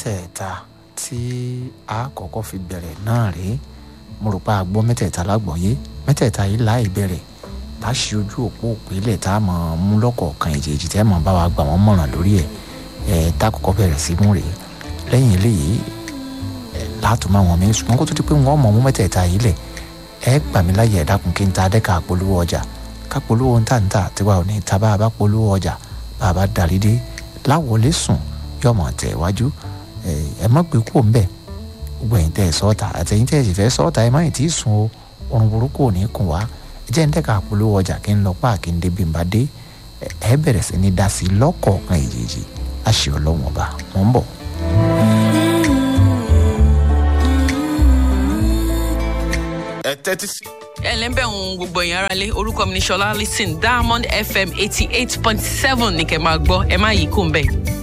mẹ́tẹ̀ẹ̀ta tí a kọ́kọ́ fi bẹ̀rẹ̀ náà rèé mo rò pé a gbọ́ mẹ́tẹ̀ẹ̀ta lágbọ̀ọ́yé mẹ́tẹ̀ẹ̀ta yìí láì bẹ̀rẹ̀ tá a ṣe ojú òpó òpínlẹ̀ tá a mọ̀ mú lọ́kọ̀ọ̀kan ìjèjì tẹ́ mọ̀ bá wa gbà wọ́n mọ̀ràn lórí ẹ̀ ẹ̀ tá a kọ́kọ́ bẹ̀rẹ̀ sí mú rèé lẹ́yìn eléyìí ẹ̀ látò máa wọ̀n mi ṣùgbọ́n kó tó di pé wọ́n mọ̀ mú mẹ́tẹ̀ẹ̀ta yìí lẹ̀ ẹ gbà mí láyè ẹ̀ dákun kí n ta dẹ́ka polówó ọjà ká polówó ń tà ń tà tiwa ò ní ta bá a bá polówó ọjà bá a bá darí dé láwọlé sùn yọmọ tẹ̀ wájú ẹ má gbé kúrò ńbẹ̀ gbogbo ẹ̀yin tẹ́ ẹ sọ́ọ̀tà àtẹ̀yin tẹ́ ẹ sì fẹ́ sọ́ọ̀tà ẹ má ì tí ì sùn o orun burúkú ò ní kùn wá ẹ jẹ́ ń dẹ́ka polówó ọjà kí n lọ páàkì ń débi ń bá dé ẹ bẹ̀rẹ̀ sí ní dá sí lọ́kọ̀ọ̀kan èjèèjì àṣẹ ọlọ́wọ̀n ọba mọ̀ ń bọ̀. ẹ tẹ́tí sí. ẹ ǹlẹ́ bẹ́ẹ̀ ń gbogbo èèyàn ara lé orúkọ mi ní sọlá listen diamond fm eighty eight point seven ní kẹ́ máa gbọ́ ẹ má yí kó ń bẹ́ẹ̀.